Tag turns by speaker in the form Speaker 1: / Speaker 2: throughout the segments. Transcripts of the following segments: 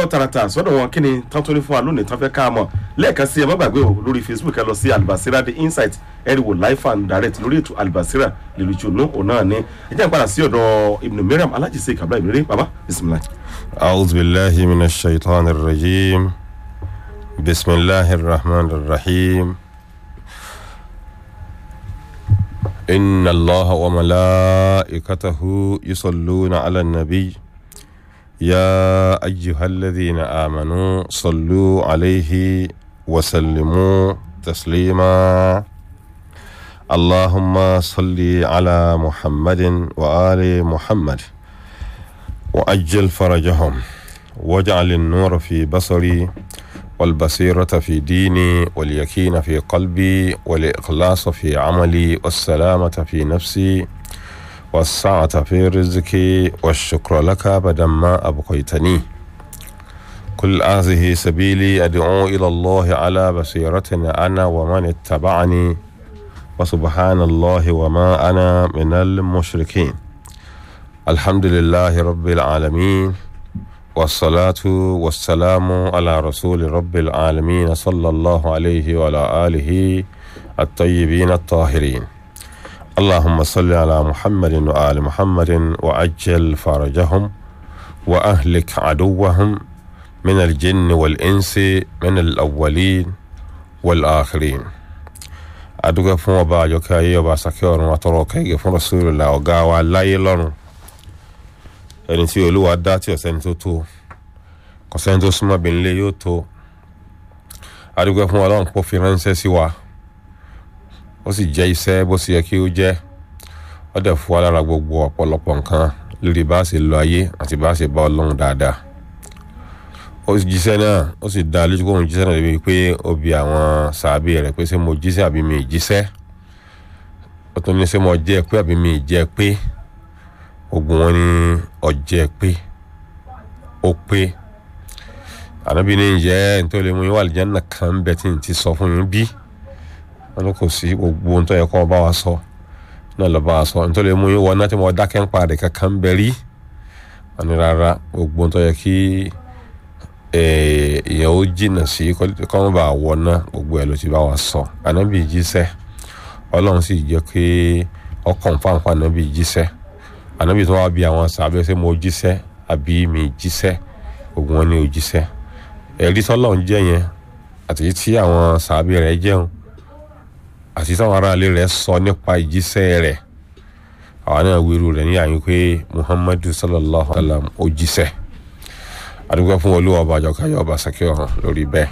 Speaker 1: tààràtà sọ́dọ̀ wọn kí ni tán tó ní fún wa lónìí tán fẹ́ ká mọ̀ lẹ́ẹ̀kan sí ẹ má gbàgbé o lórí facebook ẹ lọ sí albasira the insight ẹ rí wò live and direct lórí ètò albasira lèlú ìtùnú òun náà ni ẹ jẹ́ n padà sí ọ̀dọ̀ ibn mariam alájísé kabla ìbéèrè baba bisimilayi.
Speaker 2: أعوذ بالله من الشيطان الرجيم بسم الله الرحمن الرحيم إن الله وملائكته يصلون على النبي يا أيها الذين آمنوا صلوا عليه وسلموا تسليما اللهم صل على محمد وآل محمد وأجل فرجهم واجعل النور في بصري والبصيرة في ديني واليقين في قلبي والإخلاص في عملي والسلامة في نفسي والسعة في رزقي والشكر لك بدل ما أبقيتني كل هذه سبيلي أدعو إلى الله على بصيرة أنا ومن اتبعني وسبحان الله وما أنا من المشركين الحمد لله رب العالمين والصلاة والسلام على رسول رب العالمين صلى الله عليه وعلى آله الطيبين الطاهرين اللهم صل على محمد وآل محمد وأجل فرجهم وأهلك عدوهم من الجن والإنس من الأولين والآخرين أدوك فما باجوك أيوبا سكيور وطروك يفن رسول الله وقاوى لا يلون ẹni tí olúwa dá tí ọ̀sẹ́ni tó tó kọ̀sẹ́ni tó súnmọ́ bí nílé yóò tó adúgbò fún ọlọ́run pọ̀ fi ránṣẹ́ sí wa ó sì jẹ́ iṣẹ́ bó ṣe yẹ kí ó jẹ́ ó dẹ̀ fún wa lára gbogbo ọ̀pọ̀lọpọ̀ nǹkan lórí bá a ṣe lọ ayé àti bá a ṣe bá ọlọ́run dáadáa ó sì jíṣẹ́ náà ó sì dá lójú kóhun jíṣẹ́ náà débi pé ó bi àwọn sàábì rẹ̀ pé ṣé mo jíṣẹ́ àbí mi ì jíṣẹ́ ó tún ní ṣé mo jẹ́ pé àbí mi ì jẹ́ pé ogun wọn ní ọjẹ pé ó pé ànábì ní ìjẹ́ nítorí mo yín wà lìjánà kan ń bẹ tí n ti sọ fún yín bí wọn ní kò sí gbogbo ohun tó yẹ kó bá wa sọ náà lọ bá wa sọ nítorí mo yín wọ náà tí mo dákẹ́ ń parí kankan ń bẹ rí wọn ní rárá gbogbo ohun tó yẹ kí èèyàn ó jìnnà sí kọ́ mọ́ bá wọ náà gbogbo ẹ̀ ló ti bá wa sọ ànábì jíṣẹ́ ọlọ́run sì jẹ́ pé ọkàn fáńfà ànábì jíṣẹ́ ànábì tó wá bí àwọn sàbẹ̀ ṣé mo jíṣẹ́ àbí mi jíṣẹ́ ogun wọn ni ò jíṣẹ́ ẹ̀rí tọ́lọ̀ ń jẹ́ yẹn àti tí àwọn sàbẹ̀ rẹ̀ jẹun àti táwọn aráalé rẹ̀ sọ nípa ìjíṣẹ́ rẹ̀ àwọn náà wíru rẹ̀ ní àyín pé muhammadu sallallahu alayhi wa sallam ó jíṣẹ́ àdúgbò fún olúwa ọba àjọkáyọ̀ ọba sàkíọ̀ hàn lórí bẹ́ẹ̀.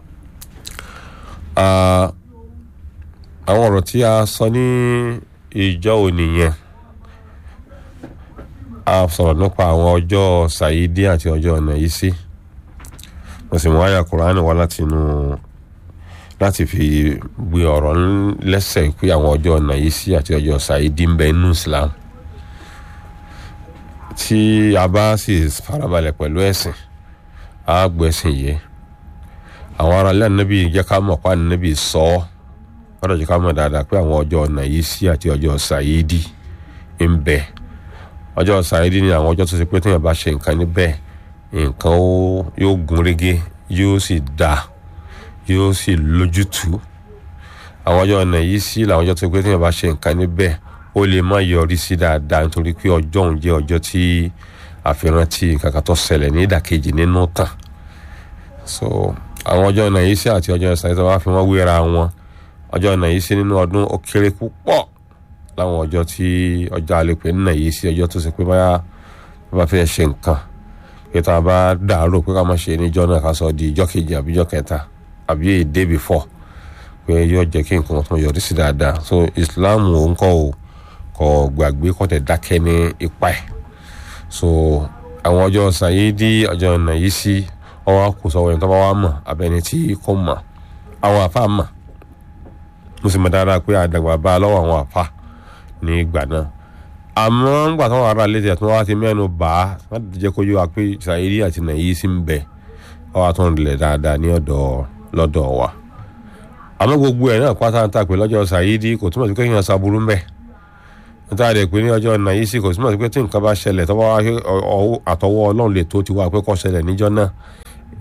Speaker 2: àwọn ọ̀rọ̀ tí a sọ ní ìjọ òní yẹn a sọ̀rọ̀ nípa àwọn ọjọ́ sàyídí àti ọjọ́ ọ̀nà yìí sí mo sì mú àyà kùránì wá láti inú láti fi gbé ọ̀rọ̀ lẹ́sẹ̀ pé àwọn ọjọ́ ọ̀nà yìí sí àti ọjọ́ sàyídí ń bẹ nínú Islam tí a bá sì farabalẹ̀ pẹ̀lú ẹ̀sìn a gbọ́ ẹ̀sìn yìí àwọn ará ilé ànábì jẹ́ ká mọ̀ pa ànábì sọ ọ́ wọ́n dọ̀ jẹ́ ká mọ̀ dáadáa pé àwọn ọjọ́ ọ̀nà yìí sí àti ọjọ́ sàyídí ń bẹ ọjọ́ sàrídì ni àwọn ọjọ́ tó ṣe pé téèyàn bá ṣe nǹkan níbẹ̀ nǹkan yóò gún régé yóò sì dá yóò sì lójútùú àwọn ọjọ́ ọ̀nà yìí sí làwọn ọjọ́ tó ṣe pé téèyàn bá ṣe nǹkan níbẹ̀ ó lè má yọrí sí dáadáa nítorí pé ọjọ́ òun jẹ́ ọjọ́ tí àfihàn tí nǹkan kan tó ṣẹlẹ̀ ní ìdàkejì nínú tàn so àwọn ọjọ́ ọ̀nà yìí sí àti ọjọ́ sàrídì tó wá fi wọ́n wéra wọn ọjọ́ ọ̀nà yìí sí nínú ọdún ó kéré púpọ̀ láwọn ọjọ́ tí ọjọ́ àlepẹ̀ ń nà yìí sí ọjọ́ tó ṣe pé báyà bá fẹ́ ṣe nǹkan pé tá a bá dàárò pé ká má ṣe níjọ́ náà ká sọ di ìjọ́ kejì àbí ìjọ́ kẹta àbí èdè before pé yóò jẹ́ kí nǹkan tó yọrí sí dáadáa so Islam ò ń kọ́ ò kọ́ gbàgbé kọ́ tẹ̀ dákẹ́ ní ipa ẹ̀ so àwọn ọjọ́ sàyédí ọjọ́ ọ̀nà yìí sí ọwọ́ kò sọ wẹ̀yìn tó bá wà mọ̀ abẹni tí kò mọ̀ àwọn àfa mọ̀ mo sì mọ̀ dáadáa pé àdàgbà bá a lọ́wọ́ àwọn àfa ní ìgbà náà àmọ́ ńgbà táwọn ará ilé tí wọ́n ti mẹ́nu bà á wọ́n ti jẹ́ kó yé wa pé sàyédí àti nàìyí sí ń bẹ ọwọ́ tó ń lẹ̀ dáadáa ní ọ̀dọ̀ lọ́dọ̀ wa àmọ́ gbogbo ẹ̀ náà pátá ń ta pé lọ́jọ́ sàyédí kò túmọ̀ sí pé kéèyàn ṣaburú ń bẹ níta rẹ̀ pé ní ọjọ́ nàìyí sí kò túmọ̀ sí pé tí nǹkan bá ṣẹlẹ̀ tọ́wọ́ àtọwọ́ ọlọ́run lè tó ti wá pé kó ṣẹlẹ̀ níjọ́ náà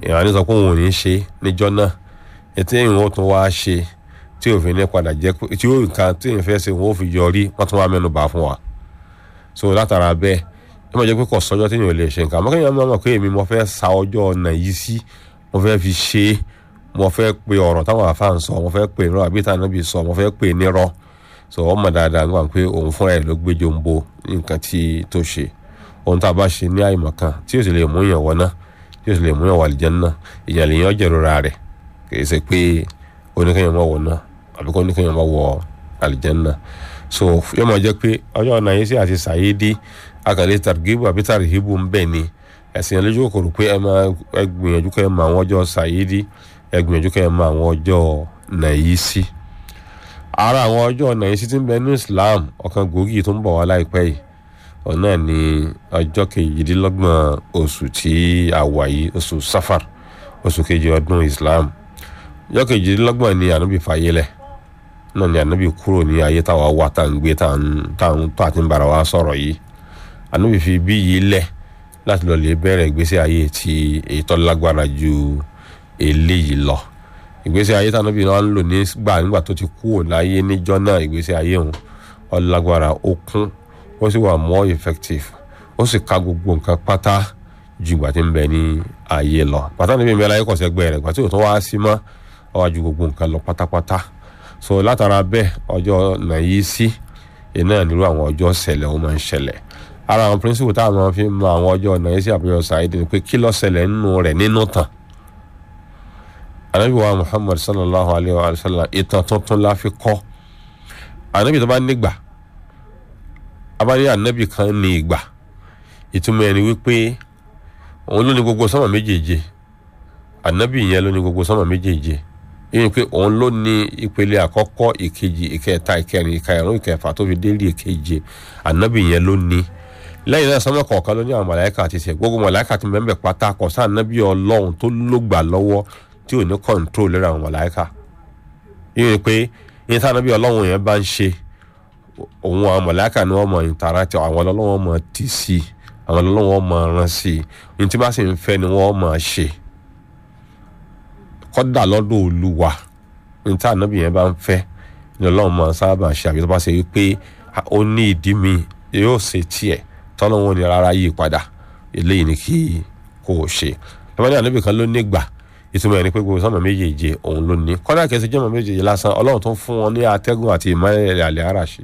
Speaker 2: èèyàn ní sọ pé òun ò ní ṣe níjọ́ náà ètò ìwọ̀n ó tún wá ṣe tí òfin ní padà jẹ́ pé tí ó nǹkan tí èèyàn fẹ́ ṣe òun ó fi yọrí wọ́n tún wá mẹ́nu bà fún wa so látara bẹ́ẹ̀ ẹ máa jẹ́ pé kò sọ́jọ́ tí èèyàn ò lè ṣe nǹkan àmọ́ kéèyàn máa mọ̀ pé èmi mo fẹ́ sa ọjọ́ ọ̀nà yìí sí mo fẹ́ fi ṣe é mo fẹ́ pe ọ̀rọ̀ táwọn àfa ń sọ mo fẹ́ pe irọ́ àbí táwọn nábì sọ mo fẹ́ pe nírọ́ so wọ́n mọ̀ dáadáa nígbà pé òun fúnra ẹ̀ ló gbé jombo nǹkan tí tó ṣe ohun tá a bá ṣe ní àìmọ̀ kan tí yóò sì lè mú yàn wọ náà tí yóò sì lè mú yàn wà àlìjánnà èèyàn lè yàn jẹ̀rora rẹ̀ kì í ṣe pé oníkẹ́yàn máa wọ̀ náà àbí kó oníkẹ́yàn máa wọ àlìjánnà so yóò máa jẹ́ pé ọjọ́ ọ̀nà yìí sí àti sàyédí akàlẹ́ tàrgíbù àbí tàrhíbù ń bẹ̀ ni ẹ̀sìn ẹlẹ́jọ́ kòkòrò pé ẹ máa ẹ gbìyànjú kẹ́ ẹ mọ àwọn ọjọ́ sàyédí ẹ gbìyànjú kẹ́ ẹ mọ àwọn ọjọ́ nàyísí ara àwọn ọjọ́ nàyísí tí ń bẹ ní Islam ọ̀kan gbòógì tó ń bọ̀ wá láìpẹ́ yìí ọ̀nà ní ọjọ́ kejìdínlọ́gbọ̀n oṣù tí a wà yìí oṣù safar oṣù kejì ọdún Islam ọjọ́ kejìdínlọ́gbọ̀n ni ànábì fàyẹlẹ̀ náà ni ànábì kúrò ní ayé táwa wà tá à ń gbé tá à ń tó àti ń bára wa sọ̀rọ̀ yìí ànábì fi bí yìí lẹ̀ láti lọ lè bẹ̀rẹ̀ ìgbésí ayé tí èyí tó lágbára ju eléyìí lọ ìgbésí ayé tí ànábì náà ń lò nígbà nígbà tó ti kúrò láyé níjọ́ náà ìgbésí ayé òun ó lágbára ó kún ó sì wà more effective ó sì ka gbogbo nǹkan pátá ju ìgbà tí ń bẹ ní ayé lọ pátá níbi ìmẹ́lá ayé kọ̀ọ̀sẹ̀ rẹ̀ ìgbà tí òtún wá sí mọ́ ó wá ju gbogbo nǹkan lọ pátápátá so látara bẹ́ẹ̀ ọjọ́ nàyí sí iná nílò àwọn ọjọ́ ṣẹlẹ̀ ó máa ń ṣẹlẹ̀ ara àwọn píríncípù táwọn máa fi mọ àwọn ọjọ́ nàyí sí àbúrò sàáìdì ni pé kí ló ṣẹlẹ̀ nínú rẹ̀ nínú tàn anabi wa muhammad sallallahu alayhi wa sallam ìtàn tuntun la fi kọ́ anabi tó bá nígbà abáyé anabi kan ní ìgbà ìtumọ̀ ẹni wípé òun ló ní gbogbo sánmà méjèèje anabi yẹn ló ní gbogbo sánmà méjèèje yíyan pé òun ló ní ìpele àkọ́kọ́ ìkejì ìkẹta ìkẹrin ìkarùn ìkẹfà tó fi délé ìkeje anabi yẹn ló ní lẹ́yìn náà sánmà kọ̀ọ̀kan ló ní àwọn màláíkà àti tiẹ̀ gbogbo màláíkà ti mẹ́mbẹ̀ pátá kọ̀ sáà anabi ọlọ́run tó lógbà lọ́wọ́ tí ò ní control lórí àwọn màláíkà yíyan pé yíyan tí anabi ọlọ́run yẹn bá ń ṣe òun àwọn mọ̀láìkà ni wọ́n mọ̀ ìtàràtì àwọn ọlọ́wọ́ mọ̀ tì sí àwọn ọlọ́wọ́ mọ̀ ràn sí ní tí bá sì ń fẹ́ ni wọ́n mọ̀ ṣe kọ́dà lọ́dọ̀ olúwa ní tí ànábì yẹn bá ń fẹ́ ni ọlọ́run mọ̀ sábà ṣe àbí tó bá ṣe wípé ó ní ìdí mi yóò ṣe tiẹ̀ tọ́lọ́wọ́n ni rárá yí padà eléyìí ni kí kò ṣe lọ́wọ́ ní ànábì kan ló nígbà ìtumọ̀ ẹni pé gbogbo sọ́mọ méjèèje òun ló ní kọ́dà kẹsì jẹ́mọ̀ méjèèje lásán ọlọ́run tó fún wọn ní atẹ́gùn àti ìmọ̀lẹ̀ àlẹ́ àràṣe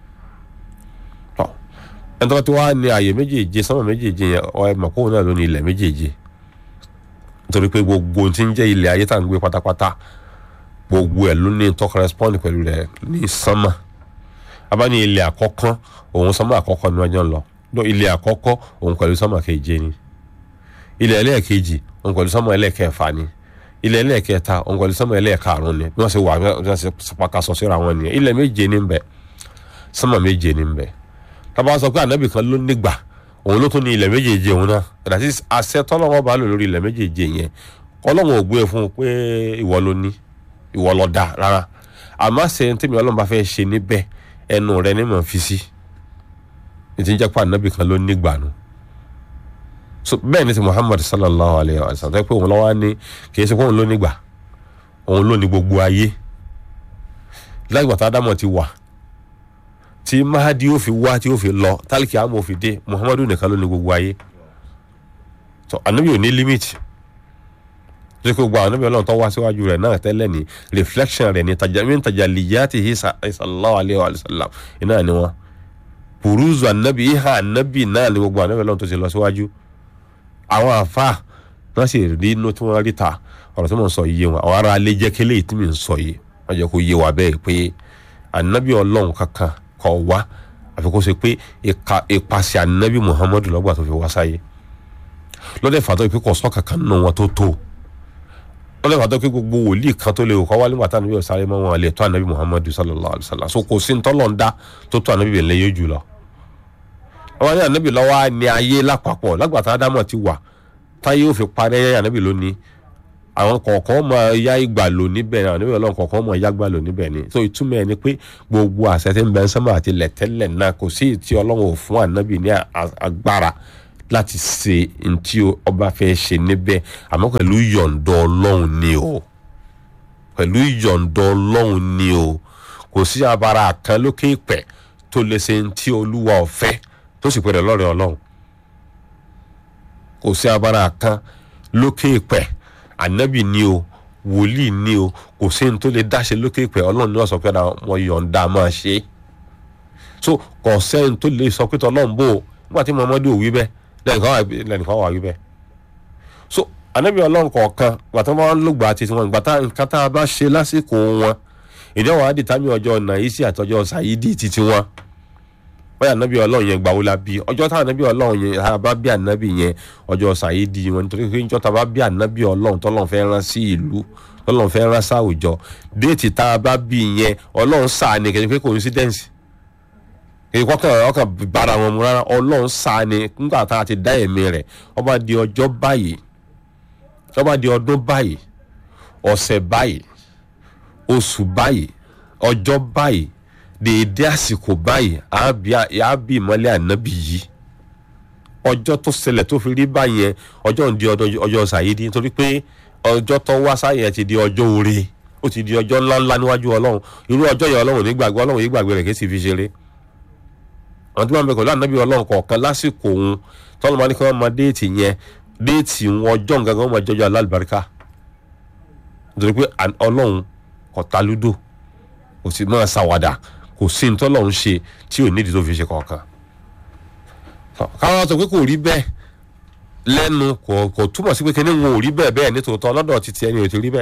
Speaker 2: ẹni tó ti wá ní ààyè méjèèje sọ́mọ méjèèje yẹn ọ ẹ mọ̀ kóun náà ló ní ilẹ̀ méjèèje nítorí pé gbogbo ohun tí ń jẹ́ ilẹ̀ ayé tá à ń gbé pátápátá gbogbo ẹ̀ ló ní tó correspond pẹ̀lú rẹ̀ ní sánmà abá ní ilẹ̀ àkọ́kọ́ òun sánmà àkọ́kọ́ ni wọ́n jọ ń lọ ilẹ̀ àkọ́kọ́ òun pẹ̀lú sánmà keje ni ilẹ̀ ẹlẹ́ẹ̀kejì òun pẹ̀lú sánmà ẹlẹ́ẹ̀kẹfà ni ilẹ̀ ẹlẹ́ẹ̀kẹta òun pẹ̀lú sánmà ẹlẹ́ẹ̀karùn ni bí wọ́n ṣe wà bí wọ́n ṣe pàkàṣọ síra wọn nìyẹn ilẹ̀ méje ní bẹ̀ sánmà méje ní bẹ̀ tábà sọ pé ànábì kan ló nígbà òun ló tún ní ilẹ̀ méjèèje òun náà that is àṣẹ tọ́lọ́wọ́ bá lò lórí ilẹ̀ méjèèje yẹn ọlọ́run ò gbé fún un pé ìwọ ló ní ìwọ ló dá rárá àmọ́ ṣe tèmi ọlọ́run bá fẹ́ ṣe níbẹ̀ ẹnu rẹ ní mọ̀ fi sí ètí ń jẹ́ pé ànábì kan ló nígbà nù so bẹ́ẹ̀ ni ti Muhammad sallallahu alayhi wa sallam pé òun lọ́wọ́ ní kì í ṣe pé òun ló nígbà òun ló ní gbogbo ayé lágbà tá Ádámọ̀ ti wà tí mahadi yóò fi wá tí yóò fi lọ tálíkì àmọ́ fi dé muhammadu nìkan ló ní gbogbo ayé tó anabi ò ní limit tó kí gbogbo anabi ọlọ́run tó wá síwájú rẹ̀ náà tẹ́lẹ̀ ní reflection rẹ̀ ní tajamin tajaliyati sallallahu alayhi wa sallam iná ni wọn puruzu anabi iha anabi náà ni gbogbo anabi ọlọ́run tó ti lọ síwájú àwọn àfa wọn sì rí inú tí wọn rí ta ọ̀rọ̀ tí mo ń sọ yìí wọn àwọn ará alẹ́ jẹ́ kélé tí mi ń sọ yìí wọ́n jẹ́ kó yé wa bẹ́ẹ̀ pé anabi ọlọ́run kankan kọ wá àfi kó ṣe pé ìpàṣẹ ànábì muhammadu lọ́gbà tó fi wá sáyé lọ́dẹ̀ fàtọ́ ìpín kọ̀ sọ́ọ̀kà kan nínú wọn tó tó lọ́dẹ̀ fàtọ́ pé gbogbo wòlíì kan tó lè kọ́ wá nígbà tá ànábì ọ̀sáré mọ́ wọn lè tó ànábì muhammadu sallallahu alayhi wa sallam so kò sí ntọ́lọ̀ ń dá tó tó ànábì bẹ̀rẹ̀ yóò jù lọ. àwọn ní ànábì lọ́wọ́ ní ayé lápapọ̀ lágbàtà ádámọ̀ ti wà táyé ò fi parẹ́ ànábì lónìí àwọn kọ̀ọ̀kan máa yá ìgbà lò níbẹ̀ àwọn oníbẹ̀ ọlọ́run kọ̀ọ̀kan máa yá ìgbà lò níbẹ̀ ni so ìtumọ̀ ẹ̀ ni pé gbogbo àṣẹ tí ń bẹ sánmà àti lẹ̀tẹ́lẹ̀ náà kò sí tí ọlọ́run ò fún ànábì ní agbára láti ṣe ntí ọba fẹ́ ṣe níbẹ̀ àmọ́ pẹ̀lú yọ̀ǹda ọlọ́run ni o pẹ̀lú yọ̀ǹda ọlọ́run ni o kò sí abara kan lókè ìpẹ́ tó lè ṣe ntí olúwa ọ̀fẹ́ tó sì pẹ̀lú ọlọ́run ọlọ́run kò sí abara kan lókè ìpẹ́ ànábì ni o wòlíì ni o kò sí ní tó lè dáṣe lókè ìpẹ́ ọlọ́run ní ọ̀sán pé wọ́n yọ̀ǹda máa ṣe é so kò sẹ́ni tó lè sọ pé tọ́lọ́run bò ó nígbà tí muhammadu ò wí bẹ́ẹ̀ lẹ́nìkan wà wí bẹ́ẹ̀ so ànábì ọlọ́run kọ̀ọ̀kan gbàtà wọn ló gbà títí wọn gbàtà nǹkan tá a bá ṣe lásìkò wọn ìjọba wa dìtàmì ọjọ́ nàìjíríà àtọjọ́ sàyídì títí wọn báyà ànábì ọlọ́run yẹn gbà wó la bí ọjọ́ tá ànábì ọlọ́run yẹn tá a bá bí ànábì yẹn ọjọ́ sàyídì wọn nítorí pé níjọ́ tá a bá bí ànábì ọlọ́run tọ́lọ́run fẹ́ rán sí ìlú tọ́lọ́run fẹ́ rán sáwùjọ déètì tá a bá bí yẹn ọlọ́run sáà ní kẹ́kẹ́ pé coincidence ìkọkàn ọkàn bára wọn mu rárá ọlọ́run sáà ni nígbà tá a ti dá ẹ̀mí rẹ̀ ó bá di ọjọ́ báyìí ó bá di ọdún báyìí ọ̀sẹ̀ báyìí oṣù báyìí ọjọ́ báyìí dèédé àsìkò báyìí àá bí ìmọ̀lẹ́ ànábì yìí ọjọ́ tó ṣẹlẹ̀ tó fi rí báyìí ọjọ́ ń di ọjọ́ sàyídì nítorí pé ọjọ́ tó wá sáyẹn ti di ọjọ́ oore ó ti di ọjọ́ ńláńlá níwájú ọlọ́run irú ọjọ́ yẹn ọlọ́run nígbàgbọ́ ọlọ́run yìí gbàgbé rẹ̀ kí sì fi ṣeré àwọn tí wọ́n bẹ pẹ̀lú ànábì ọlọ́run kọ̀ọ̀kan lásìkò òun tọ́lọ́ máa ní kí wọ́n máa déètì yẹn déètì wọn ọjọ́ nǹkan kan wọ́n máa jọjọ́ alálùbáríkà nítorí pé ọlọ́run kò ta lúdò kò sì máa ṣàwàdà kò sí ní tọ́lọ́run ṣe tí ò nídìí tó fi ṣe kọ̀ọ̀kan. káwọn sọ pé kò rí bẹ́ẹ̀ lẹ́nu kò túmọ̀ sí pé kíní wọn ò rí bẹ́ẹ̀ bẹ́ẹ̀ nítòótọ́ lọ́dọ̀ títí ẹni ò ti rí bẹ́ẹ̀.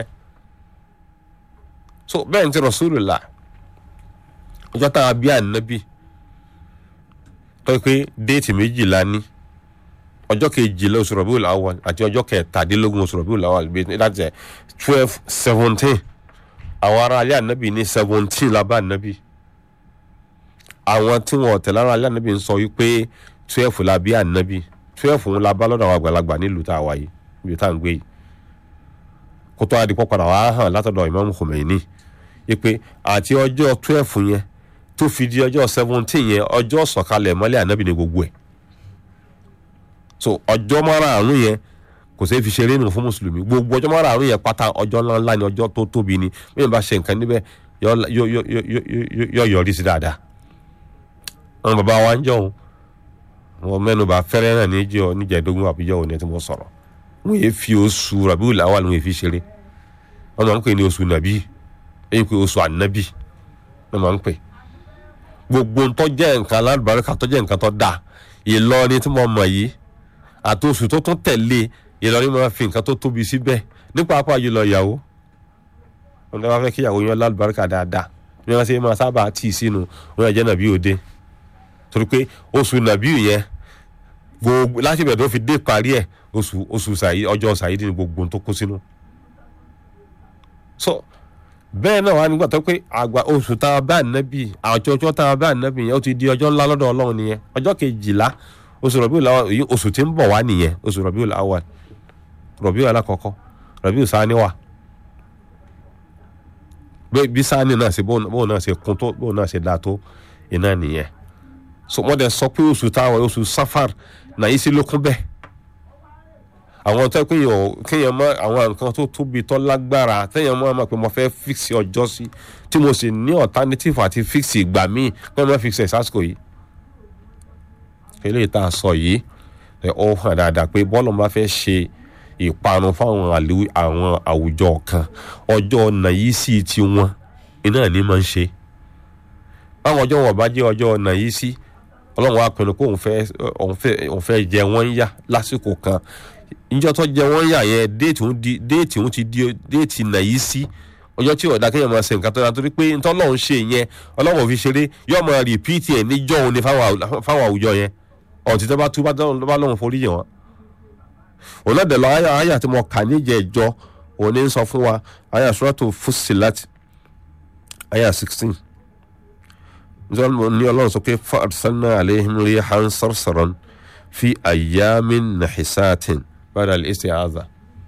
Speaker 2: so bẹ́ẹ̀ ní ti Rasulullah ọjọ́ tá a bí ànábì tọ́ pé déètì méjìlá ní ọjọ́ kejìlá oṣù Rabiul Awwal àti ọjọ́ kẹtàdínlógún oṣù Rabiul Awwal bíi láti ẹ̀ twelve seventeen àwọn ará alẹ́ ànábì ní seventeen lábá ànábì àwọn tí wọn tẹ̀lé ará alẹ́ ànábì ń sọ wípé twelve la bí ànábì twelve ń la bá lọ́dọ̀ àwọn àgbàlagbà nílùú tá a wà yìí níbi tá à ń gbé yìí kótó adìpọ̀ padà wàá hàn látọ̀dọ̀ Imam Khomeini wípé àti ọjọ́ twelve yẹn tó fi di ọjọ́ seventeen yẹn ọjọ́ sọ̀kalẹ̀ mọ́lẹ̀ ànábì ní gbogbo ẹ̀ so ọjọ́ márààrún yẹn kò sí fi ṣeré nù fún mùsùlùmí gbogbo ọjọ́ márààrún yẹn pátá ọjọ́ ńláńlá ni ọjọ́ tó tóbi ni bẹ́ẹ̀ bá ṣe nǹkan níbẹ̀ yọ yọrí sí dáadáa àwọn bàbá wa ń jọ̀hún wọn mẹ́nuba fẹ́rẹ́ náà níjọ́ níjẹ̀dógún àbíjọ́ òní tí mo sọ̀rọ̀ wọn yéé fi oṣù Rabiul Awwal wọn yéé fi ṣeré wọn máa ń pè ní oṣù nàbí èyí pé oṣù ànábì wọn máa ń pè gbogbo ntọ́ jẹ́ nǹkan alábàárìkà tó jẹ́ nǹkan tó dáa Ìlọrin tí mo mọ̀ yìí àti oṣù tó tún tẹ̀lé Ìlọrin máa fi nǹkan tó tóbi síbẹ̀ nípa apá yìí lọ ìyàwó wọn tó bá fẹ́ kí ìyàwó yẹn alábàárìkà dáadáa bí wọ́n ṣe máa sábà tì í sínú wọn jẹ́ nàbí òde torí pé oṣù nàbí yẹn gbogbo láti bẹ̀rẹ̀ tó fi dé parí ẹ̀ oṣù oṣù sàyí ọjọ́ sàyí ní gbogbo tó kó sínú. so bẹ́ẹ̀ náà wà nígbà tó pé àgbà oṣù tá a bá ànábì àjọ ọjọ́ tá a bá ànábì yẹn ó ti di ọjọ́ ńlá lọ́dọ̀ ọlọ́run nìyẹn ọjọ́ kejìlá oṣù Rabiul Awwal èyí oṣù tí ń bọ̀ wá nìyẹn oṣù Rabiul Awwal Rabiul alákọ̀ọ́kọ́ Rabiul sáni wà bí sáni náà ṣe bóun náà ṣe kún tó bóun náà ṣe dáa tó iná nìyẹn so wọ́n dẹ̀ sọ pé oṣù táwọn oṣù Safar náà yìí sí lókun bẹ́ẹ̀ àwọn tó kéèyàn kéèyàn mọ àwọn nǹkan tó tóbi tó lágbára téèyàn mọ àmọ́ pé mo fẹ́ fíksì ọjọ́ sí tí mo sì ní alternative àti fíksì ìgbà míì pé mo fíksì ẹ̀ sásìkò yìí. eléyìí tá a sọ yìí ẹ ó hàn dáadáa pé bọ́ọ̀lù bá fẹ́ ṣe ìparun fáwọn àwọn àwùjọ kan ọjọ́ ọ̀nà yìí sì ti wọn iná ní máa ń ṣe. báwọn ọjọ́ wọn bá jẹ́ ọjọ́ ọ̀nà yìí sí ọlọ́run wa pinnu kó òun fẹ́ jẹ wọ́n yá lásìkò kan ìjọ tó jẹ wọ́n yà yẹn déètì òun di déètì òun ti di déètì nàyí sí ọjọ́ tí ọ̀dà kéèyàn máa ṣe nǹkan tó dáa torí pé ntọ́ lọ́hún ṣe yẹn ọlọ́run fi ṣeré yóò máa rìpíìtì ẹ̀ níjọ́ òun ni fáwọn àwùjọ yẹn ọ̀tí tó bá tú bá lọ́hún forí yẹn wọn. ònàdẹ̀ lọ àyà àyà tí mo kà níjẹ̀ ẹ̀jọ́ òun ní sọ fún wa àyà Suratu Fussilat àyà sixteen ní ọlọ́run sọ pé fa arsalna alayhim rihan sarsaran fi ayyamin nahisatin bada al-isti'aza.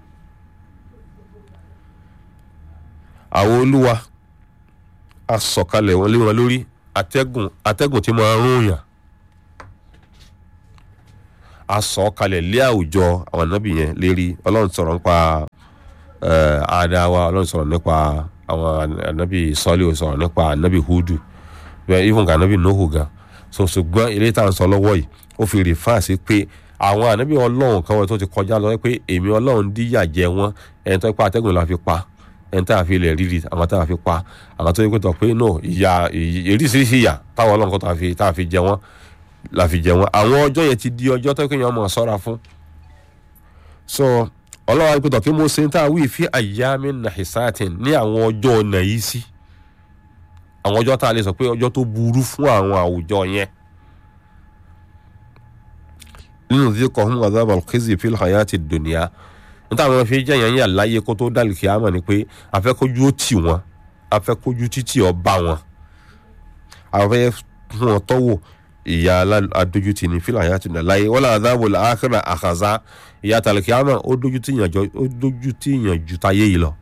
Speaker 2: àwọn olúwa a sọ̀kalẹ̀ wọn lé wọn lórí atẹ́gùn atẹ́gùn tí máa rún yàn a sọ ọ́ kalẹ̀ lé àwùjọ àwọn ànábì yẹn lérí ọlọ́run sọ̀rọ̀ nípa eh, àdáwà ọlọ́run sọ̀rọ̀ nípa àwọn ànábì sọ́lé ò sọ̀rọ̀ nípa ànábì hudu bẹ́ẹ̀ even gan ànábì nohu gan so ṣùgbọ́n ilé tá à ń sọ lọ́wọ́ yìí ó fi rìfáà sí pé àwọn ànábì ọlọ́run kan wọ́n tó ti kọjá lọ pé èmi ọlọ́run díyà jẹ wọ́n ẹni tó pa atẹ́gùn la fi pa ẹni tá a fi ilẹ̀ rírì àwọn tá a fi pa àwọn tó yẹ pé tọ̀ pé no ìyà èríṣiríṣi ìyà táwọn ọlọ́run kan tá a fi tá a fi jẹ wọ́n la fi jẹ wọ́n àwọn ọjọ́ yẹn ti di ọjọ́ tó kéèyàn máa ṣọ́ra fún so ọlọ́run àti pé tọ̀ pé mo ṣe ń tá a wí fi àyàmí nàìsàtìn ní àwọn ọjọ́ ọ̀nà yìí sí àwọn ọjọ́ tá a lè sọ pé ọjọ́ tó burú fún àwọn àwùjọ yẹn nínú tí kò hún azab alkizi fil hayati dunia níta àwọn fi jẹ́ yẹn yà láyé kó tó dálì kíámà ni pé afẹ́kójú ó tì wọ́n afẹ́kójú títì ó bá wọn afẹ́ fún wọn tọ́wọ́ ìyá adójútì ní fil hayati dunia láyé wala azab al-akhirah àkàzá ìyá tálì kíámà ó dójútì yàn ju táyé yìí lọ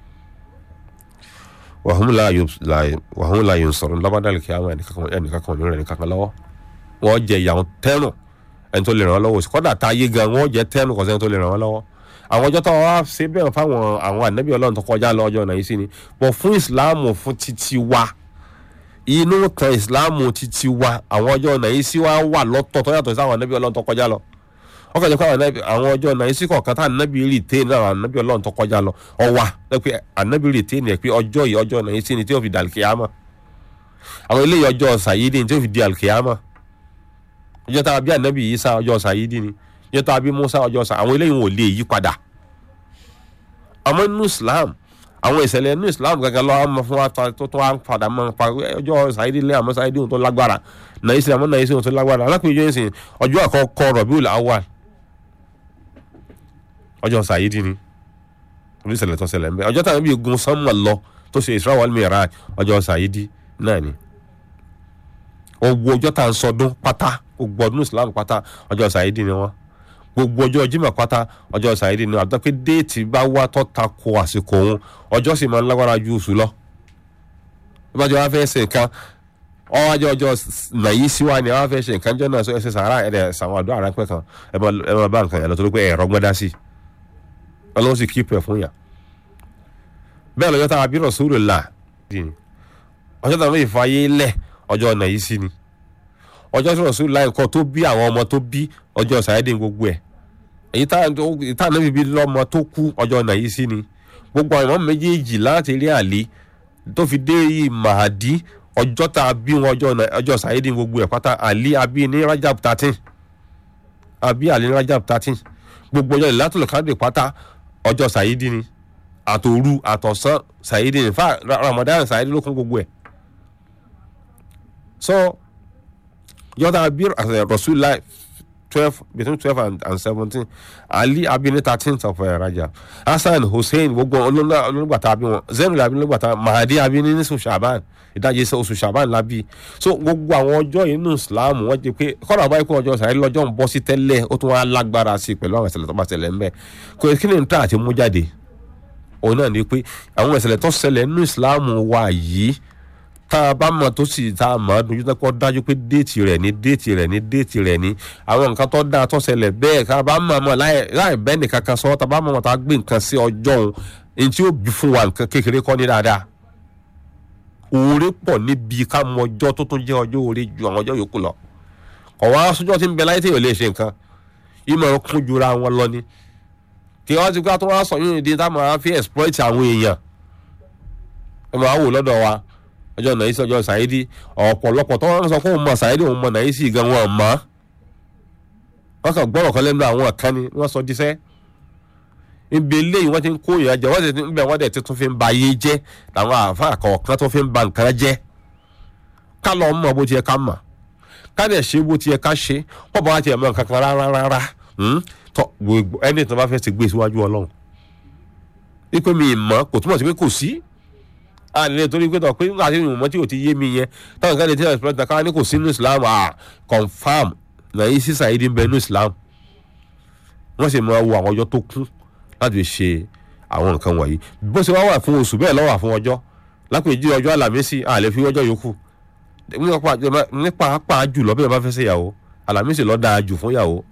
Speaker 2: wàhùn láàyè ń sọ̀rọ̀ lábàdàlì kíámà ẹnìkan kan ní rẹ̀ nìkan kan lọ́wọ́ wọ́n jẹ ìyàwó tẹ́rùn ẹni tó lè ràn wọ́n lọ́wọ́ kọ́dà tá a yé gan wọ́n jẹ́ tẹ́nu kọ́sẹ́ ẹni tó lè ràn wọ́n lọ́wọ́ àwọn ọjọ́ tó wá ṣe bẹ́ẹ̀ fáwọn àwọn ànábì ọlọ́run tó kọjá lọ ọjọ́ náà yìí sí ni bọ̀ fún ìsìláàmù fún títí wa inú tan ìsìláàmù títí wa àwọn ọjọ́ náà yìí sí wa wà lọ́tọ̀ tó yàtọ̀ sí àwọn ànábì ọlọ́run tó kọjá lọ wọ́n kàn jẹ́ pé àwọn ọjọ́ náà yìí sí kọ̀ọ̀kan tá ànábì rì té ní àwọn ànábì ọlọ́run tó kọjá lọ ọwà pé ànábì rì té ní ẹ̀ pé ọjọ́ yìí ọjọ́ náà yìí sí ni tí ó fi di àlùkìyámà àwọn eléyìí ọjọ́ sàyídì tí ó fi di àlùkìyámà ọjọ́ tá a bí ànábì yìí sá ọjọ́ sàyídì ni ọjọ́ tá a bí musa ọjọ́ sà àwọn eléyìí wọn ò lè yí padà àmọ́ nínú islam àwọn ìṣẹ̀lẹ̀ nínú islam gẹ́gẹ́ lọ́wọ́ mọ fún wa tó tó wá ń padà mọ́ pa ọjọ́ sàyídì lé àmọ́ sàyídì tó lágbára nàyí sí àmọ́ nàyí sí tó lágbára alákùnrin yóò sìn ọjọ́ àkọ́kọ́ Rabiul Awwal ọjọ́ sàyídì ni orí ìṣẹ̀lẹ̀ tó ṣẹlẹ̀ ń bẹ ọjọ́ tàbí gun sánmà lọ tó ṣe Isra wal Miraj ọjọ́ sàyídì náà ni owó ọjọ́ tá à ń sọdún pátá gbogbo ọdún islam pátá ọjọ́ sàyídì ni wọ́n gbogbo ọjọ́ jimá pátá ọjọ́ sàyídì ni wọ́n àti pé déètì bá wá tó ta ko àsìkò òun ọjọ́ sì máa ń lágbára ju oṣù lọ. bí wọ́n ti wá fẹ́ ṣe nǹkan ọwọ́ ajọ́ ọjọ́ nàyí síwá ni wọ́n fẹ́ ṣe nǹkan jọ́ náà ṣe sàárà ẹ̀rẹ̀ sàwọn àdó àránpẹ́ kan ẹ máa bá nǹkan yẹn lọ torí pé ẹ̀rọ gbọ́dá sí ọlọ́run sì kí pẹ̀ fún yà. bẹ́ẹ̀ lọ́jọ́ tá a bí Rasulullah ọjọ́ tá a fi fàyè lẹ̀ ọjọ́ nàyí sí ni ọjọ́ tí rọ̀sùn láì kọ́ tó bí àwọn ọmọ tó bí ọjọ́ sàyẹ́dẹ̀ gbogbo ẹ̀ èyí tá à níbi bí lọ́mọ tó kú ọjọ́ nàyí sí ni gbogbo àwọn ọmọ méjèèjì láti rí àlè tó fi dé yìí màdí ọjọ́ tá a bí wọn ọjọ́ sàyẹ́dẹ̀ gbogbo ẹ̀ pátá àlè àbí ní rajab thirteen àbí àlè ní rajab thirteen gbogbo ọjọ́ ìlàtúlọ̀ káàdì pátá ọjọ́ sàyẹ́dẹ̀ ni àtòru àtọ̀sán sàyẹ́dẹ̀ ní fà ramadan sàyẹ́dẹ̀ ló kún gbogbo ẹ̀ so yọta bir rasulillah twelve between twelve and, and seventeen ali abini thirteenth of uh, rajab hasan hussein gbogbo olóńgbàtà abi wọn zainul abini olóńgbàtà mahadi abini ní oṣù shaban ìdajì oṣù shaban labi so gbogbo àwọn ọjọ́ yìí nínú islam wọ́n jẹ́ pé kọ́nà àbáyé pé ọjọ́ sàrẹ́ lọ́jọ́ ń bọ́ sí tẹ́lẹ̀ ó tún wá lágbára sí i pẹ̀lú àwọn ìṣẹ̀lẹ̀ tó bá ṣẹlẹ̀ ńbẹ kò kí ni n ta àti mú jáde òun náà ni pé àwọn ìṣẹ̀lẹ̀ tó ṣẹlẹ̀ nínú islam wa yìí tá a bá mọ̀ tó sì tá a mọ̀ ọ́ dojú tẹ́kọ̀ dájú pé déètì rẹ̀ ní déètì rẹ̀ ní déètì rẹ̀ ní àwọn nǹkan tó dáa tó ṣẹlẹ̀ bẹ́ẹ̀ tá a bá mọ̀ mọ̀ láì bẹ́ẹ̀ nìkan kan sọ tá a bá mọ̀ mọ̀ tá a gbé nǹkan sí ọjọ́ òun ní tí ó bí fún wa nǹkan kékeré kọ́ ní dáadáa oore pọ̀ níbi ká mọ ọjọ́ tó tún jẹ́ ọjọ́ oore ju àwọn ọjọ́ yòókù lọ ọ̀wá sójọ́ tí ń bẹ láyé tí yóò lè ṣe nǹkan ìmọ̀ kún jura wọn lọ ni kí wọ́n ti gbá tó wá sọ yóò di táwọn á fi exploit àwọn èèyàn ẹ máa wò lọ́dọ̀ wa ọjọ́ nàìsí ọjọ́ sàyídì ọ̀pọ̀lọpọ̀ tó wọ́n sọ fún òun mọ̀ sàyídì òun mọ̀ nàìsí gan wọn mọ̀ wọ́n kàn gbọ́rọ̀ kan lẹ́nu àwọn kan ni wọ́n sọ díṣẹ́ ibi eléyìí wọ́n ti ń kó ìyànjẹ wọ́n ti ń bẹ̀ wọ́n dẹ̀ ti tún fi ń ba ayé jẹ́ làwọn àáfàá kọ̀ọ̀kan tó fi ń ba nǹkan jẹ́ ká lọ mọ̀ bó ti yẹ ká mọ̀ ká dẹ̀ ṣe bó ti yẹ ká ṣe wọ́n bá wá ti ẹ̀ mọ̀ nǹkan kan rárá rárá tọ́ gbogbo ẹni tó bá fẹ́ ti gbé síwájú ọlọ́run wípé mi ì mọ̀ kò túmọ̀ sí pé kò sí àlè torí pé tọ̀ pé nígbà tí ìmọ̀ tí ò ti yé mi yẹn táwọn kan lè tẹ́lẹ̀ express ká ní kò sínú islam ah confam nàyí sísà yìí ń bẹ ní islam wọ́n sì máa wo àwọn ọjọ́ tó kún láti fi ṣe àwọn nǹkan wọ̀nyí bó ṣe wá wà fún oṣù bẹ́ẹ̀ lọ́wọ́ fún ọjọ́ lápèjì ọjọ́ àlàmísì àlè fi ọjọ́ yòókù nípa pàápàá jùlọ bí wọ́n bá fẹ́ ṣe ìyàwó àlàmísì ló dáa jù fún ìyàwó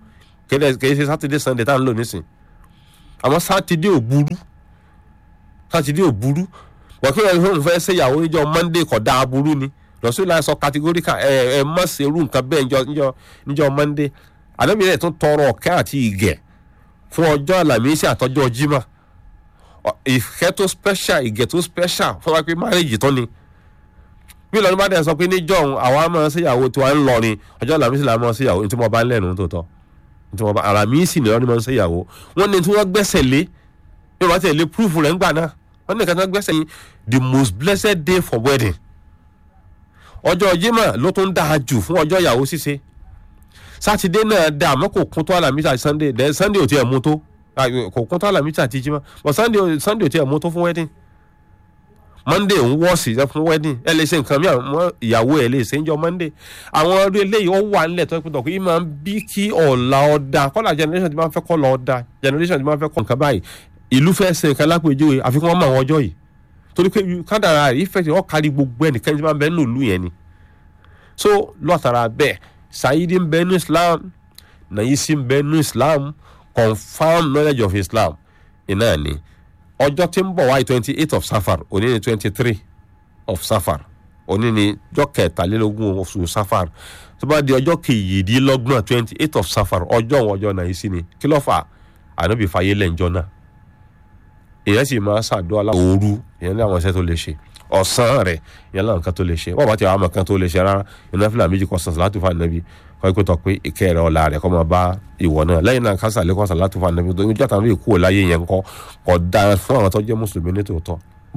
Speaker 2: kéde kìí ṣe sátidé sunday tá à ń lò nísìn àmọ́ sátidé ò burú sátidé ò burú wọ́n kí wọ́n fẹ́ ṣe ìyàwó níjọ́ monday kọ̀ dáa burú ni lọ́sọ̀lá sọ categorical ẹ ẹ má ṣe irú nǹkan bẹ́ẹ̀ níjọ́ níjọ́ níjọ́ monday àdébí rẹ̀ tún tọrọ ọ̀kẹ́ àti ìgẹ̀ fún ọjọ́ àlàmísì àtọjọ́ jimá ìfẹ́ tó special ìgẹ̀ tó special fún wa pé marriage tán ni bí lọ́dún bá dẹ̀ sọ pé níjọ́ òun àwa máa ń ṣèyàwó tí wàá ń lọ ni ọjọ́ àlàmísì là máa ń ṣèyàwó ní tí mo bá ń lẹ́nu tó tọ́ ní tí mo bá àlàmísì ni wọ́n ní máa ń ṣèyàwó wọ́n ní tí wọ́n gbẹ́sẹ̀ lé bí wọ́n ti lè proof rẹ̀ ńgbà náà wọ́n ní kàtà gbẹ́sẹ̀ yín the most blessed day for wedding ọjọ́ jimá ló tún dáa jù fún ọjọ́ ìyàwó ṣíṣe sátidé náà dá àmọ́ kò kún tó àlàmísì àti sunday then sunday ò tiẹ̀ mú tó kò kún tó àlàmísì àti jimá but sunday sunday ò tiẹ̀ mú tó fún wedding monday ń wọ́ọ̀sì fún wedding ẹ lè ṣe nǹkan mìíràn mọ́ ìyàwó ẹ lè ṣe ń jọ monday àwọn ọdún eléyìí ó wà nílẹ̀ tó ẹ pẹ̀tọ̀ kí máa ń bí kí ọ̀la ọ̀dà kọ́lá generation ti máa ń fẹ́ kọ́ lọ ọ̀dà generation ti máa ń fẹ́ kọ́ nǹkan báyìí ìlú fẹ́ ṣe nǹkan lápèjúwe àfikún wọn mọ àwọn ọjọ́ yìí torí pé kádàrà ìfẹ́ tí wọ́n kárí gbogbo ẹnìkan tí wọ́n bẹ nínú ìlú yẹn ni so lọ́tara bẹ́ẹ̀ sayidi ń bẹ ní islam nàyísí ń bẹ ní islam confam knowledge of islam iná ni ọjọ́ tí ń bọ̀ wáyé twenty eight of safar òní ni twenty three of safar òní ni ọjọ́ kẹtàlélógún oṣù safar tó bá di ọjọ́ kejìdínlọ́gbọ̀n twenty eight of safar ọjọ́ òun ọjọ́ nàyísí ni kí ló fà ànábì fàyè lẹ́njọ́ náà èèyàn sì máa ṣàdúrà láwọn òru èèyàn ní àwọn iṣẹ́ tó lè ṣe ọ̀sán rẹ̀ èèyàn láwọn nǹkan tó lè ṣe wọ́n bá ti àwọn nǹkan tó lè ṣe rárá ìná fìlà méjì kan sàn sàlátù fún ànábì kọ́ ẹ tọ́ pé ìkẹ́ rẹ̀ ọ̀la rẹ̀ kọ́ máa bá ìwọ náà lẹ́yìn náà kásà lẹ́kọ́ sàlátù fún ànábì tó ń jẹ́ àtàwọn èkó láyé yẹn kọ́ kọ́ da fún àwọn tó jẹ́ mùsùlùmí ní tòótọ́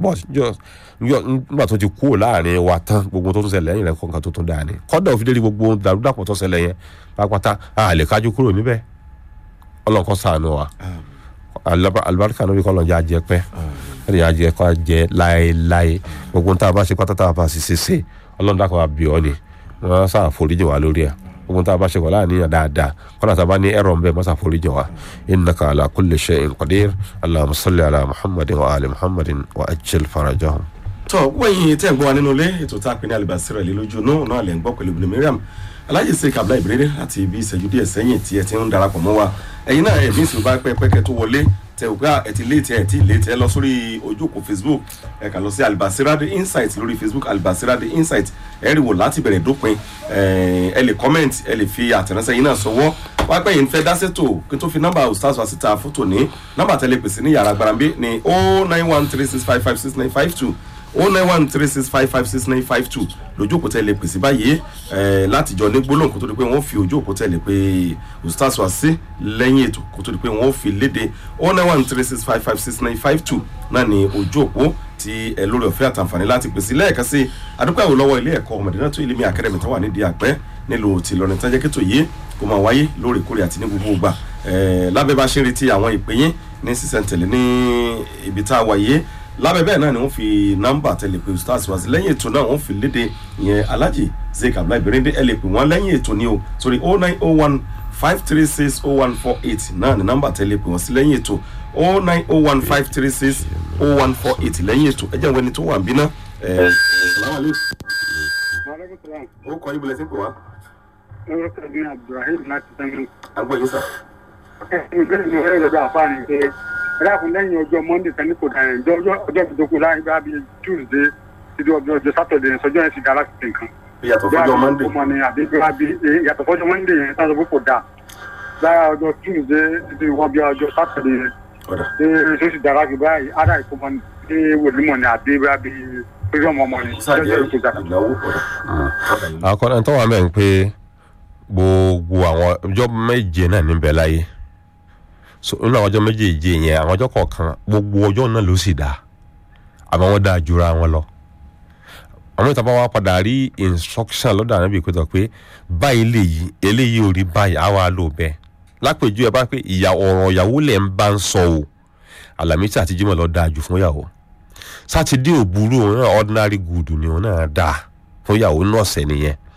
Speaker 2: nígbà tó ti kúrò láàrin wa tán gbogbo tó tún ṣẹlẹ̀ lẹ́yìn rẹ̀ kọ́ nǹkan tó tún dáa ni kọ́dà òfin dé gbogbo dàrúdàpọ̀ tó ṣẹlẹ̀ yẹn pápátá a lè kájú kúrò níbẹ̀ ọlọ́kọ́ ṣàánú wa alibarika níbi kọ́ lọ́njà jẹ pẹ́ ẹ̀rì yà jẹ kọ́ jẹ láéláé gbogbo tá a bá ṣe pátá tá a bá ṣe ṣe ọlọ́run dàkọ̀ àbí ọ́ ni wọ́n sá àforíjì wá lórí ẹ̀ gbogbo tá a bá ṣe kọ́ láàníyàn dáadáa kọ́nà tá a bá ní ẹ̀rọ nbẹ mọ́sá àforíjì wá innaka ala kulli shay'in qadir allahumma salli ala muhammadin wa ali muhammadin wa ajil farajahum.
Speaker 1: tọ́ wẹ́yìn tẹ́ ń gbọ́ wa nínú ilé ètò tá a pè ní alibasira ilé lójú náà náà lè ń gbọ́ pẹ̀lú ibùdó miriam alájì sèkà abúlé ìbílẹ̀ láti ibi ìṣẹ́jú díẹ̀ sẹ́yìn tí ẹ ti ń darapọ̀ mọ́ wa ẹ̀yin náà ẹ̀mí ìṣòro bá pẹ́ pẹ́kẹ́ tó wọlé tẹ ò gbá ẹ ti léètì ẹ ti léètì ẹ lọ sórí ojú òkú facebook ẹ kà lọ sí alibasira the insight lórí facebook alibasira the insight ẹ rí wò láti bẹ̀rẹ̀ dópin ẹ lè comment ẹ lè fi àtẹ̀ránṣẹ́ yín náà sọwọ́ wá pẹ́ yìí ń fẹ́ dá sétò kí n tó fi nọ́mbà ustaz wa síta fótó ní nọ́mbà tẹ́lẹ̀ pèsè ní yàrá gbarambe ní oh nine one three six five five six nine five two o nine one three six five five six nine five two lójú òkú tẹ́lẹ̀ pèsè báyìí láti jọ ní gbólóhùn kó tó di pé wọ́n fi ojú òkú tẹ́lẹ̀ pé ustaz wa sí lẹ́yìn ètò kó tó di pé wọ́n fi léde o nine one three six five five six nine five two náà ni ojú òkú tí ẹ lórí ọ̀fẹ́ àtàǹfààní láti pèsè lẹ́ẹ̀kan sí adúpẹ́ àwọn lọ́wọ́ ilé ẹ̀kọ́ Madina Ilimi Academy tó wà nídìí àpẹ́ nílùú tìlọrin tó jẹ́ kí tó yé kó máa wáyé lóòrèkóòrè àti ní gbogbo ìgbà lábẹ́ bá ṣe ń retí àwọn ìpè yín ní sísẹ̀ntẹ̀lé ní ibi tá a wáyé lábẹ́ bẹ́ẹ̀ náà ni wọ́n fi nọ́mbà tẹ̀lé pé stars wá sí lẹ́yìn ètò náà wọ́n fi léde ìyẹn alhaji zeik abdullahi berende ẹ lè pè wọ́n lẹ́yìn ètò ní o sórí oh nine oh one five three six oh one four eight náà ni nọ́mbà tẹ̀lé pè wọ́n sí lẹ́yìn ètò oh nine oh one five three six oh one four eight lẹ́yìn ètò ẹ jẹ́ ìwé ni tó wà ń bí ná. ó kọ́ ibùdó ẹ̀sìn pè wá.
Speaker 3: orúkọ mi abdulrahim láti sẹ́yìn.
Speaker 1: àgbọ̀ yìí sà.
Speaker 3: ìgbésẹ̀ mi rẹ̀ lọ́dọ̀ àfáàní pé ẹ̀dàkùn lẹ́yìn ọjọ́ monday kan ní kò dáhìn ọjọ́ ọjọ́ ìdókòó láàrin bá bíi tuesday títí ọjọ́ ọjọ́ saturday sọjọ́ yẹn ti dá láti ṣe nǹkan.
Speaker 1: ìyàtọ̀ fọjọ́ monday.
Speaker 3: ọmọ ni àbí bí ìyàtọ̀ fọjọ́ monday yẹn sáà sọ pé kò dáa lára ọjọ́ tuesday títí wọ́n bí ọjọ́ saturday yẹn
Speaker 1: ọ̀dà
Speaker 3: ṣé ṣé ó sì dára jù báyìí ara ìkómọ ní ṣé wòlímọ̀ ni àbí bí pẹ̀lú ọmọ ọmọ ni
Speaker 1: sáàjẹ́
Speaker 3: ọjọ́ ìkó dára.
Speaker 1: ìnáwó ọ̀dà.
Speaker 2: àkọ́nà tó wà mẹ́rin pé gbogbo àwọn ọjọ́ méje náà níbẹ̀ láyé so nínú àwọn ọjọ́ méjèèjì yẹn àwọn ọjọ́ kọ̀ọ̀kan gbogbo ọjọ́ náà ló sì dáa àmọ́ wọ́n dáa jura wọn lọ àwọn ìta bá wá padà rí instruction lọ́dọ̀ ànábì pẹ̀tọ̀ pé báyìí lè yí eléyìí ò rí báyìí á wà lò bẹ́ẹ̀ lápèjú ẹ bá pé ìyá ọ̀rọ̀ ìyàwó lẹ̀ ń bá ń sọ o àlàmísì àti jímọ̀ lọ dáa jù fún ìyàwó sátidé ò burú òun náà ordinary good ni òun náà dáa fún ìyàwó náà ọ̀sẹ̀ nìyẹn